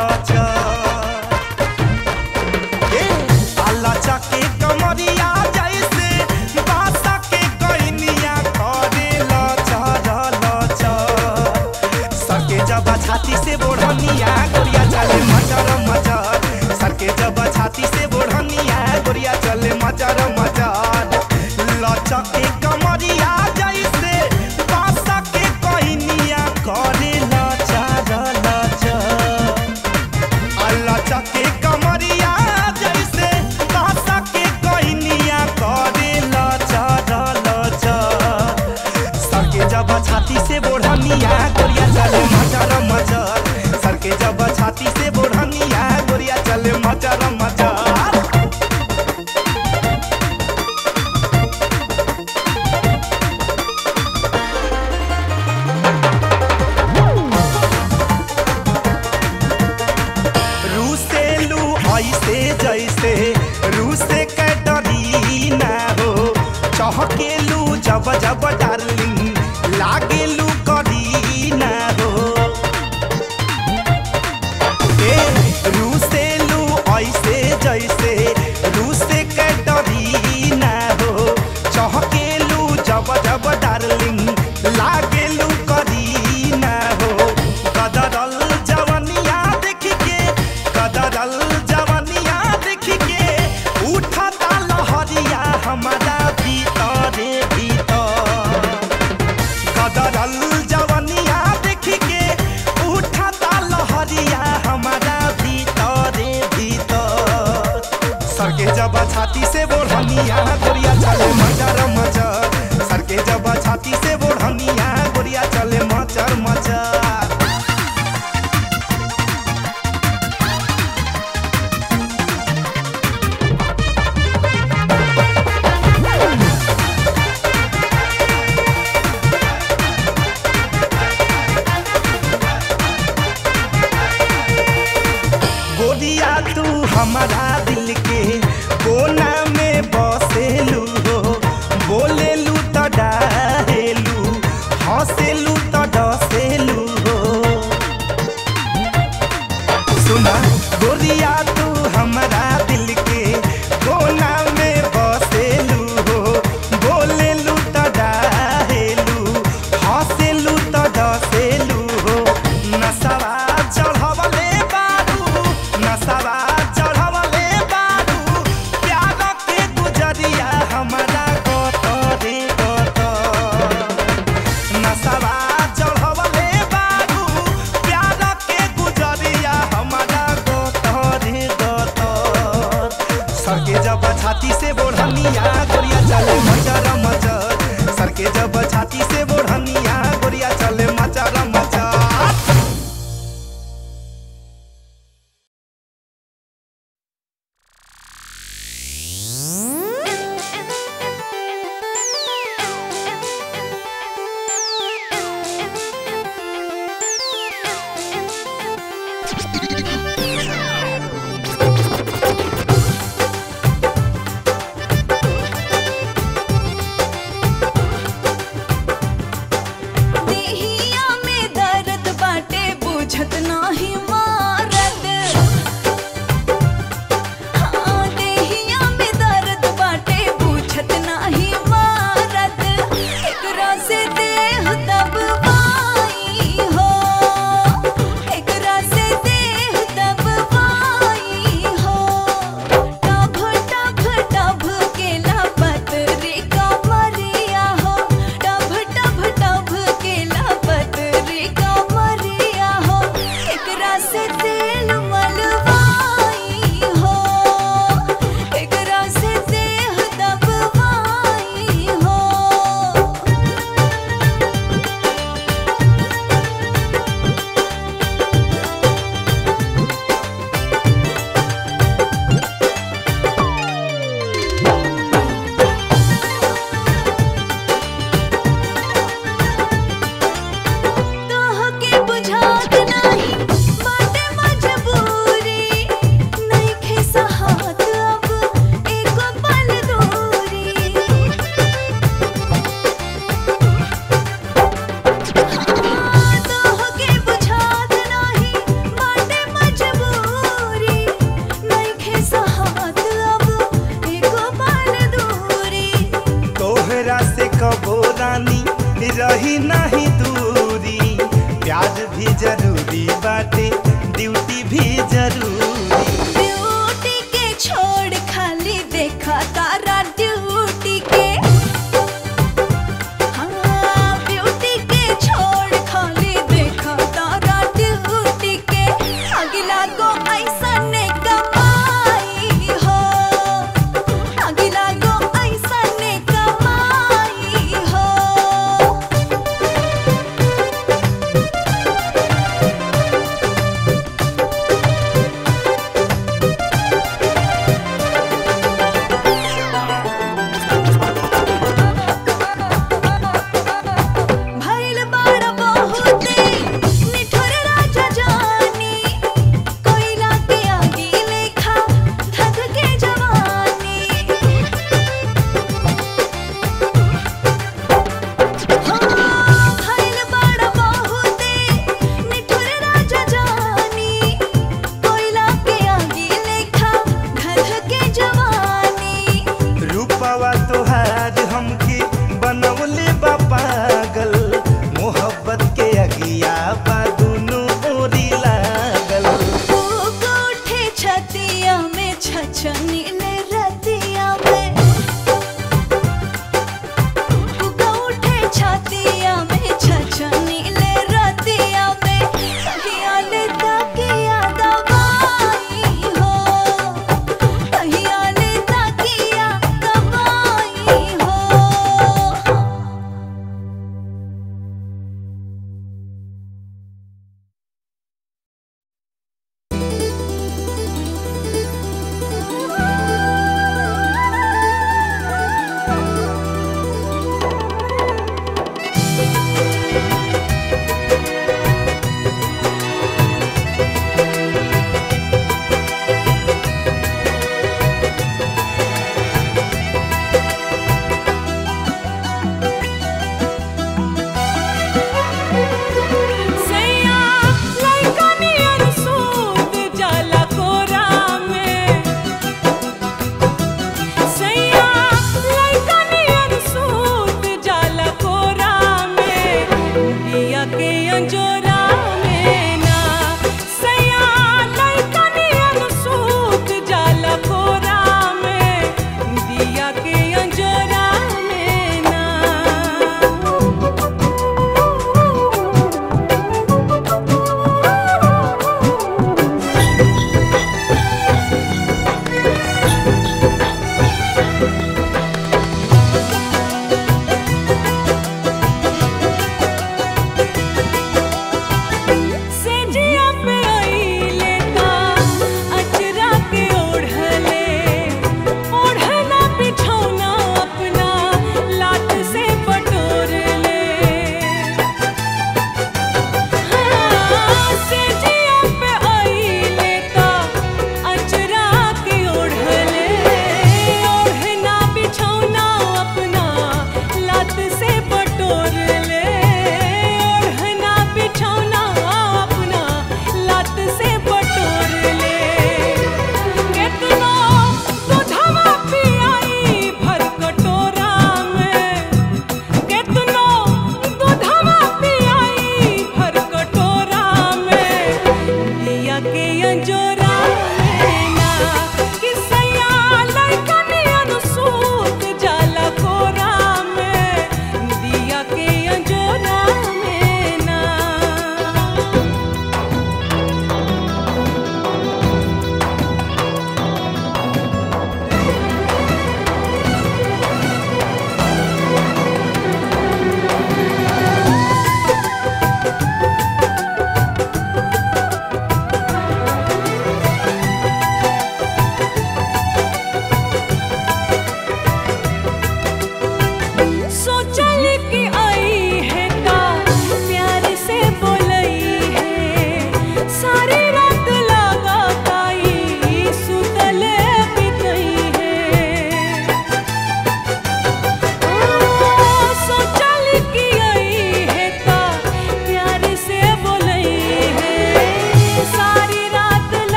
लाचा ए लाचा के कमरिया जैसे बासा के कोइनिया करे लाचा लाचा सके जब छाती से बोढ़निया गोरिया चले मचर मचर सके जब छाती से बोढ़निया गोरिया चले मचर मचर लचक के कमरिया जैसे बासा के कोइनिया करे लचर लचर लचक के कमरिया जैसे बासा के कोइनिया करे लचर लचर सरके जब छाती से बोढ़निया गोरिया चले मचर मचर सरके जब छाती से बोढ़निया गोरिया चले मचर मचर रूसेलू ऐसे जैसे रूसे के डरी ना हो चहकेलू जब जब डार्लिंग लागेलू करी ना हो ए रूसेलू ऐसे जैसे रूसे के डरी ना हो चहकेलू जब जब डार्लिंग लागेलू करी ना हो कदरल जवनिया देख के कदरल जवनिया देख के उठता लहरिया हमारा भीतरे भीतर कदरल जवनिया देख के उठता लहरिया हमारा भीतरे भीतर सरके जब छाती से बोढ़निया गोरिया चले मचर मचर सरके जब छाती से बोढ़निया गोरिया चले मचर मचर गोरिया तू हमारा दिल के कोना में बसेलू हो बोलेलू तो डाहेलू हंसेलू तो डसेलू हो सुना गोरिया तू हमारा दिल के कोना में बसेलू हो बोलेलू तो डाहेलू हंसेलू तो डसेलू हो नसवा चढ़वले बारू नसवा चढ़वले बारू प्यार के गुजरिया हमारा गतरे गतर नसवा चढ़वले बारू प्यार के गुजरिया हमारा गतरे गतर सरके जब छाती से बोढ़निया गोरिया चले मचर मचर सरके जब छाती से बोढ़निया गोरिया चले मचर मचर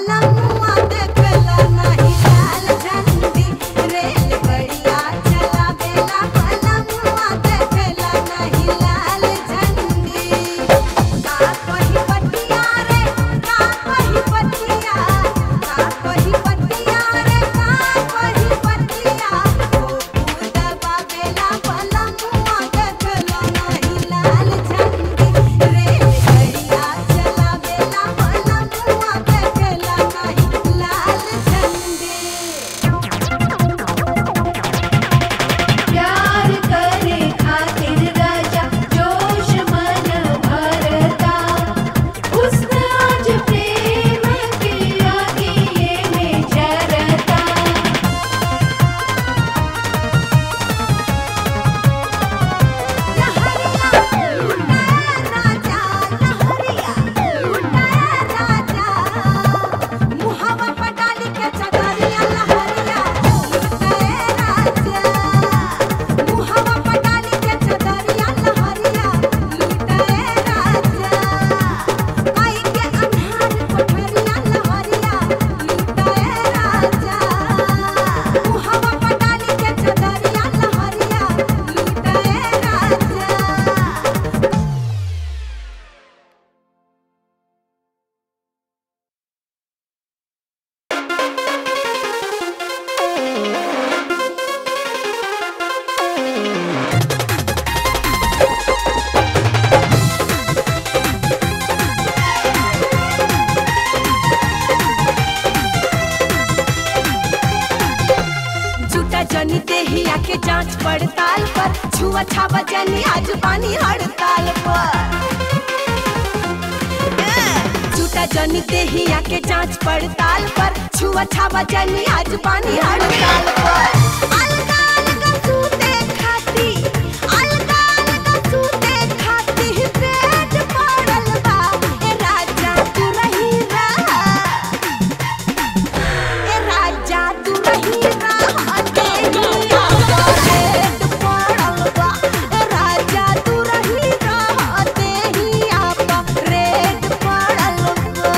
बलमुआ देखला नाही लाल झंडी रेल बढ़िया चला बेला बलमुआ देखला नहीं लाल झंडी का कही पटिया रे का कही पटिया का कही पटिया रे का कही पटिया ओ दबा बेला बलमुआ देखला नहीं लाल झंडी रेल बढ़िया चला बेला बलमुआ देखला नहीं लाल झंडी प्यार करे खातिर राजा जोश मन भरता हुस्न आज प्रेम के आगे में जरता राजा लहरिया लुटाया राजा मुहावा पटाली के चदरिया लहरिया लुटाया राजा मुहावा पटाली के चदरिया लहरिया लुटाया राजा आई के अन्हार कोठरिया लहरिया लुटाया राजा मुहावा पटाली के चदरिया लहरिया लुटाया राजा झूठा जनी देहिया के जांच पड़ताल पर छुआ छावा जनी आज पानी हड़ताल पर झूठा जनी देहिया के जांच पड़ताल पर छुआ छावा जनी आज पानी हड़ताल पर अलगा अलगा सूते खाती अलगा अलगा सूते खाती पेट पड़ल बा ए राजा तू रही रहा ए राजा तू रही रहा तेरी आवाज़ पड़ल बा ए राजा तू रही रहा तेरी आवाज़ रेड पड़ल बा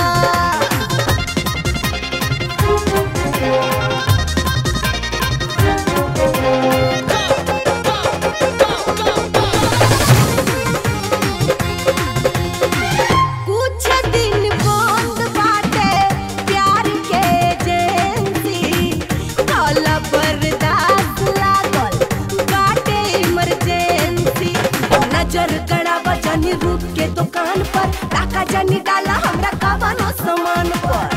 कुछ दिन बंद बाटे प्यार के एजेंसी काला बर्दाश्त लागल बाटे इमरजेंसी नजर गड़ावा जनी रूप के दुकान पर टाका जनी डाला हमरा कवनो सामान पर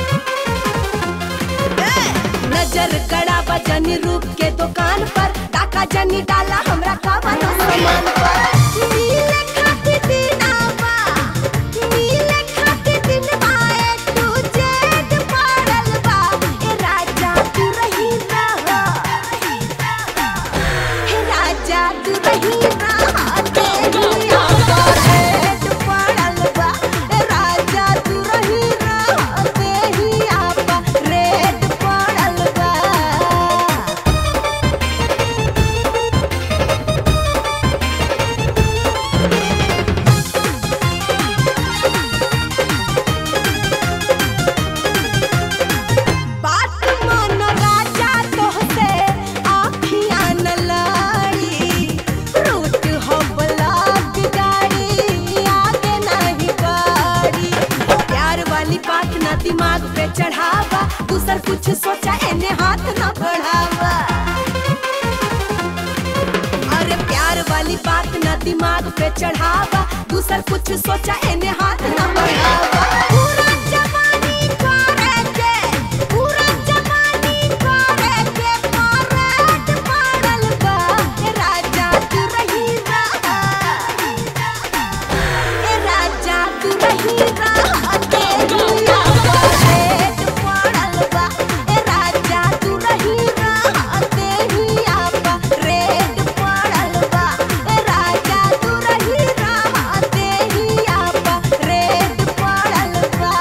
नजर गड़ावा जनी रूप के दुकान पर टाका जनी डाला हमरा कवनो सामान पर नीले खाती दिनावा नीले खाती दिनवा ए तू जेद पड़ल बा ए राजा तू रही रहा हे राजा तू रही रहा तेरी आवाज़ पड़ल बा ए राजा तू रही रहा तेरी आवाज़ रेड पड़ल बा बात मन राजा तोहसे आँखियाँ न लाड़ी रूट हो ब्लॉक गाड़ी आगे नहीं गाड़ी प्यार वाली बात ना दिमाग पे चढ़ावा दूसर कुछ सोचा एने हाथ न बढ़ावा अरे प्यार वाली बात ना दिमाग पे चढ़ावा दूसर कुछ सोचा एने हाथ न बढ़ावा पूरा जवानी करे के पूरा जवानी करे के परेड पड़ल बा ए राजा तू रही रहा ए राजा तू रही रहा तेरी आवाज़ पड़ल बा ए राजा तू रही रहा तेरी आवाज़ रेड पड़ल बा ए राजा तू रही रहा तेरी आवाज़ रेड पड़ल बा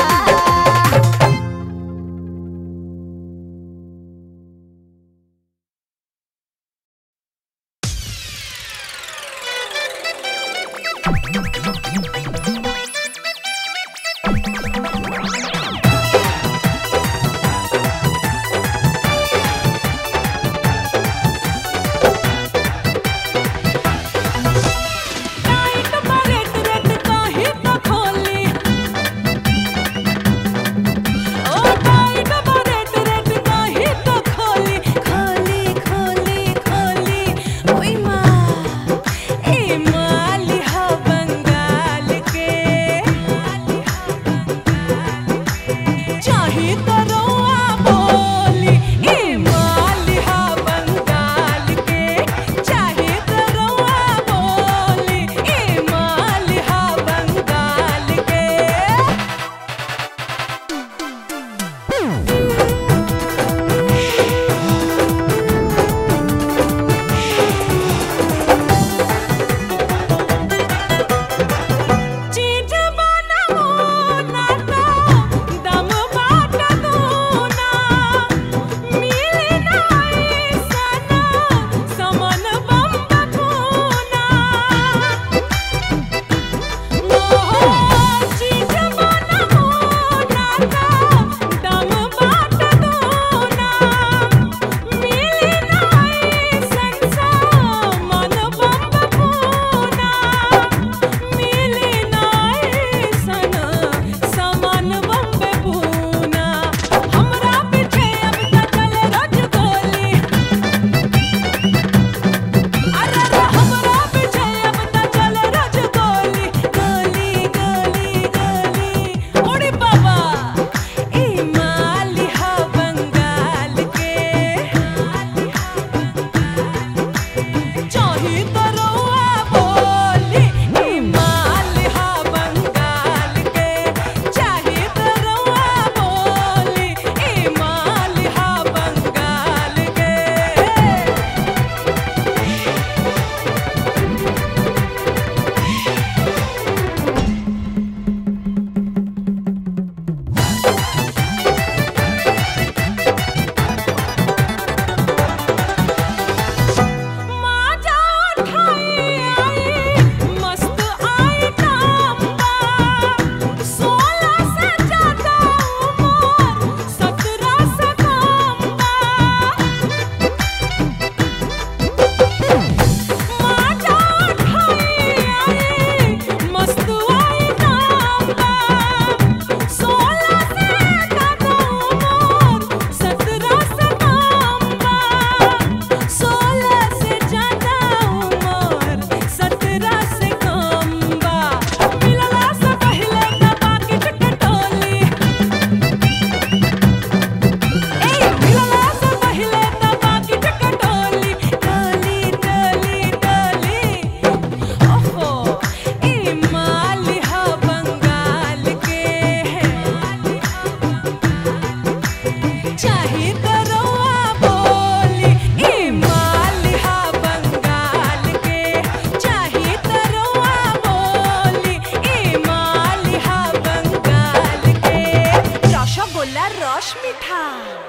चाहे दरोआ बोली ए मालिहा बंगाल के चाहे दरोआ बोली ए मालिहा बंगाल के रसगोल्ला रस मिठा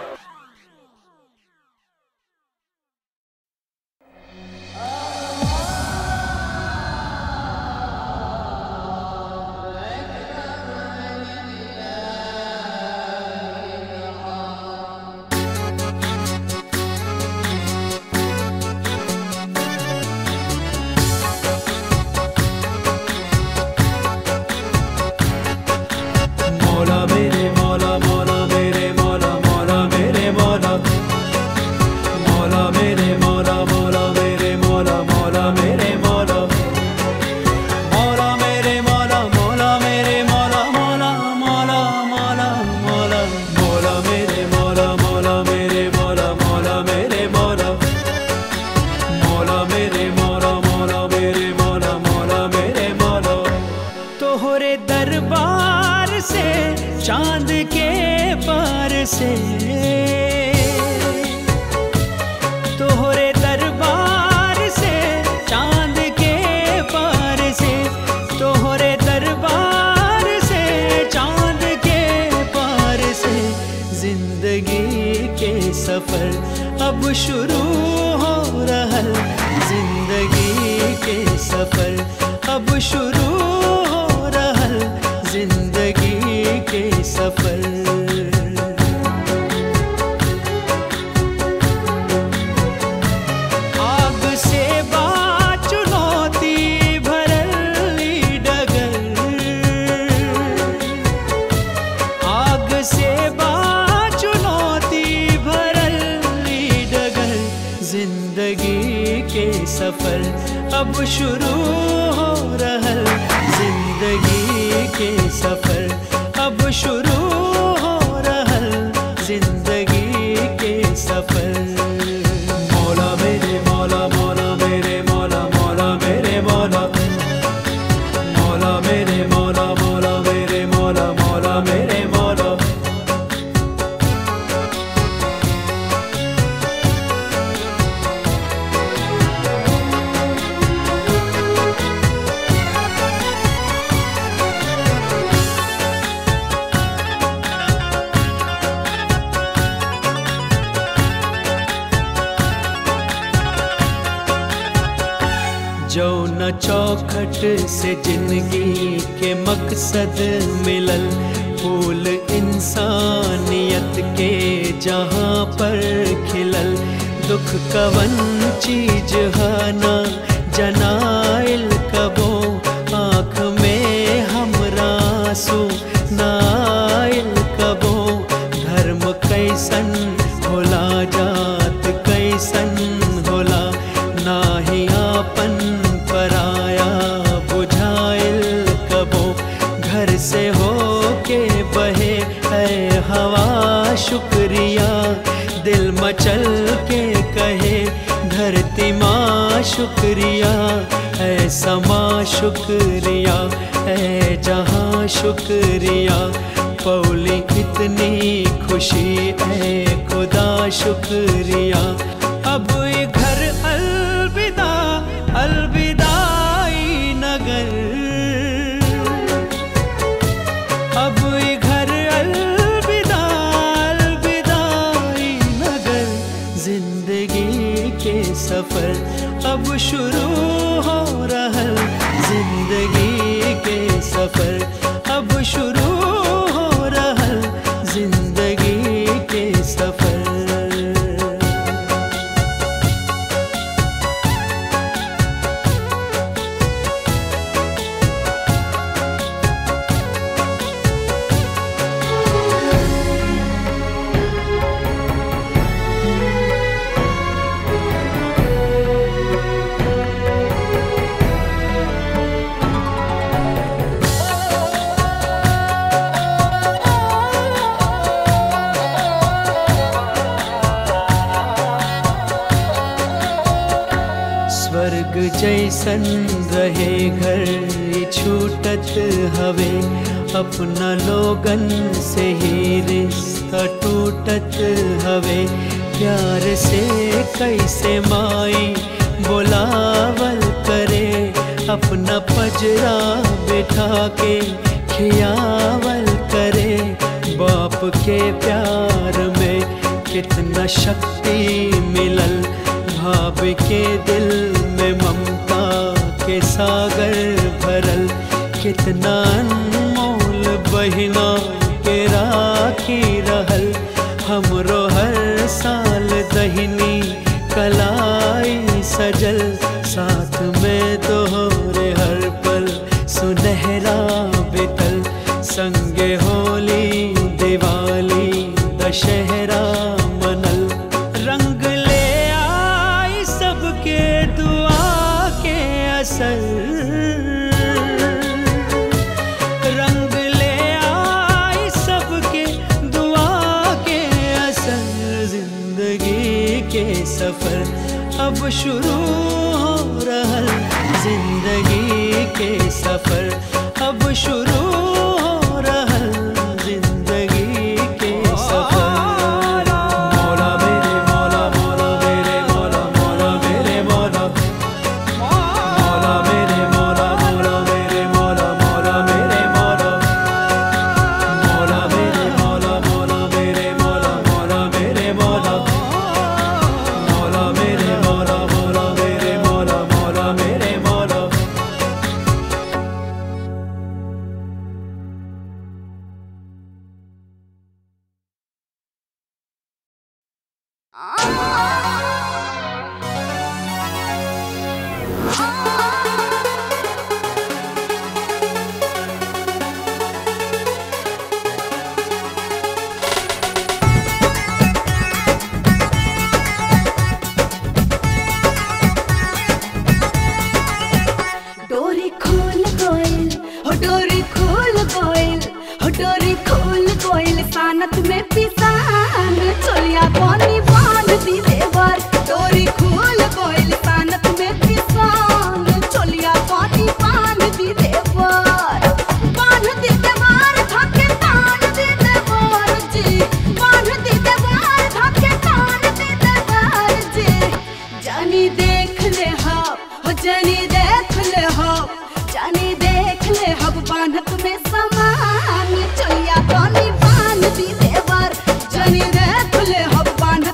मौला मेरे मौला मौला मेरे मौला मौला मेरे मौला मौला मेरे मौला मौला मेरे मौला मौला मेरे मौला मौला मेरे मौला मौला मेरे मौला मौला मौला मौला मौला मौला मेरे मौला मौला मेरे मौला मौला मेरे मौला मौला मेरे मौला मौला मेरे मौला मौला मेरे मौला तोहरे दरबार से चांद के पार से तोहरे दरबार से चांद के पार से तोहरे दरबार से चांद के पार से जिंदगी के सफर अब शुरू हो रहा जिंदगी के सफर अब शुरू हो रहा जिंदगी के सफर आग से बात चुनौती भरली डगर आग से बात चुनौती भरली डगर जिंदगी के सफर अब शुरू हो रहा जिंदगी के सफर अब शुरू हो रहा जिंदगी के सफर मौला मेरे मौला मौला मेरे मौला मौला मेरे मौला मौला मेरे मौला मौला मेरे मौला मौला मेरे मौला जो न चौखट से जिंदगी के मकसद मिलल फूल इंसानियत के जहाँ पर खिलल दुख कवन चीज हाना जनाइल कबो आँख में हमरा आंसू नाइल कबो धर्म कैसन होला जात कैसन होला नाही आपन पराया बुझाइल कबो घर से हो के बहे है हवा शुक्रिया दिल मचल के कहे धरती माँ शुक्रिया है समा शुक्रिया है जहाँ शुक्रिया पौली इतनी खुशी है खुदा शुक्रिया अब ये घर अलविदा अलविदाई नगर अब ये घर अलविदा अलविदाई नगर जिंदगी के सफर अब शुरू हो रहा जिंदगी के सफर अब शुरू हो रहा जिंदगी के सफर स्वर्ग जैसन रहे घर ई छूटत हवे अपना लोगन से ही रिश्ता रिश्ता टूटत हवे प्यार से कैसे माई बोलावल करे अपना पजरा बैठा के खियावल करे बाप के प्यार में कितना शक्ति मिलल भाव के दिल में ममता के सागर भरल कितना अनमोल बहिना के राखी रहल हमरो हर साल दहिनी कलाई सजल साथ में दोहरे हर पल सुनहरा बितल संगे होली दिवाली दशहरा मनल रंग ले आई सबके दुआ के असर रंग ले आई सबके दुआ के असर जिंदगी के सफर अब शुरू हो रहल जिंदगी के सफर अब शुरू हो रहल जिंदगी के सफर मौला मेरे मौला मौला मेरे मौला मौला मेरे मौला मौला मेरे मौला मौला मेरे मौला मौला मेरे मौला मौला मेरे मौला मौला मेरे मौला मौला मेरे मौला मौला मेरे मौला मौला मेरे मौला मौला मेरे मौला डोरी खोल गोयल हो डोरी खोल गोयल हो डोरी खोल गोयल सानत में पिसान चोलिया पानी बांध दी देवर डोरी खोल गोयल सानत में पिसान चोलिया पानी बांध दी देवर बांध दी देवर धके तान दी देवर जी बांध दी देवर धके तान दी देवर जी जानी देख ले हो हो जानी देख ले हो जानी देख ले हो बांधत में समान चलिया पानी बांध दी देवर जानी देख ले हो बांध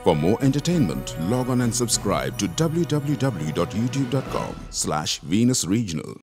For more entertainment, log on and subscribe to www.youtube.com slash Venus Regional.